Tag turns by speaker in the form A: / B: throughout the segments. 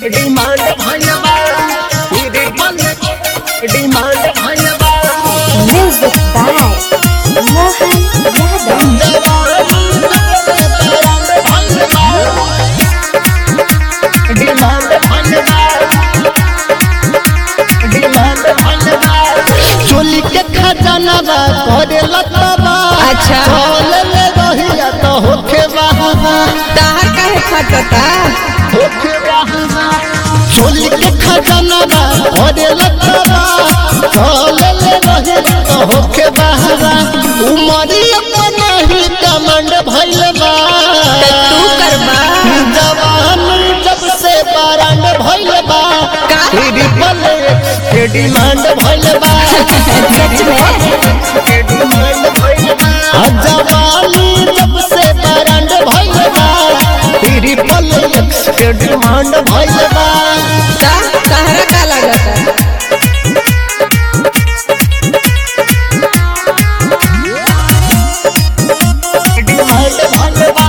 A: Demand भइल बा triple demand भइल बा
B: Music by Mohan Yadav.
A: चोली के खजाना बा करे लतबा
C: अच्छा।
A: चल ले रहिया तो होखे बहावा
C: ताहर काहे फटता
A: होखे बहावा चोली के खजाना बा करे लतबा चल ले रहिया तो होखे बहावा उमरी अपना ही कमांड भइल बा
C: त तू करबा
A: जवान जब से बारांड भइल बा
C: का?
A: ट्रिपल के डिमांड भइल बा
C: सच में
A: के डिमांड भइल बा जवानी जब से बारांड भइल बा ट्रिपल एक्स के डिमांड भइल बा
C: ता ताहरा का लागता
A: डिमांड भइल बा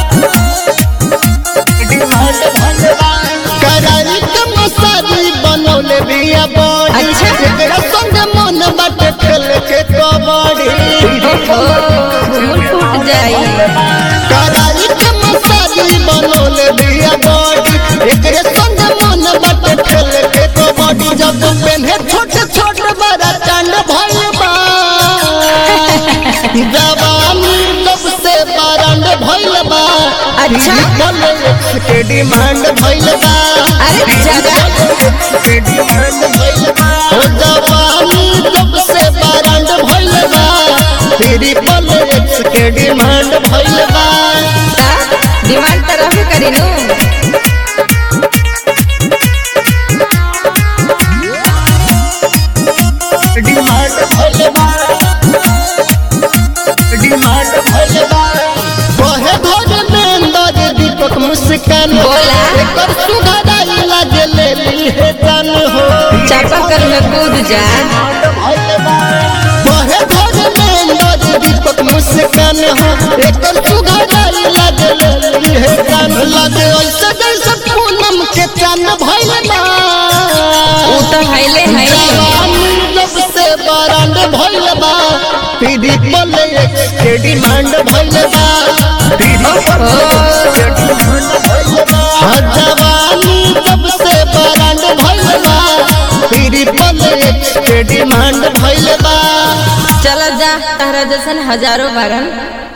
A: डिमांड भइल बा करारी के मसाजी बनौले बिया बॉडी
C: अच्छा।
A: एकरा संग मन बाटे खेल के कबड्डी
C: ओहो घुंघरू टूट जाई
A: करारी के मसाजी बनौले बिया बॉडी एकरे संग मन बाटे खेल के कबड्डी जब पेन्हे छोट छोट बड़ा चांद भइल बा जवानी जब से बारांड भइल बा
C: अच्छा।
A: ट्रिपल के डिमांड भइल बा
C: अरे जगह
A: के डिमांड भइल बा हो जवानी जब से बारांड भइल बा ट्रिपल एक्स के डिमांड भइल बा
C: ता डिमांड त रहबे करी नु
A: डिमांड भइल बा डिमांड भइल बा बहे धोर में अंदर दीपक मुस्कान
C: बोला।
A: एकर सुघराई लागे ले ली है जान हो
C: चापाकल में कूद जा
A: बहे धोर में अंदर दीपक मुस्कान हो एकर सुघराई लागे ले ली है जान लागे ऐसे जैसे पूनम के चांद भइल बा
C: ऊ त हाइले हाइले
A: जवानी जब से बारांड भइल बा ट्रिपल एक्स के डिमांड भइल बा ट्रिपल एक्स के डिमांड भइल बा हाँ, जवानी जब से बारांड भइल बा ट्रिपल एक्स के डिमांड भइल बा
C: चल जा तारा जैसन हजारों बारन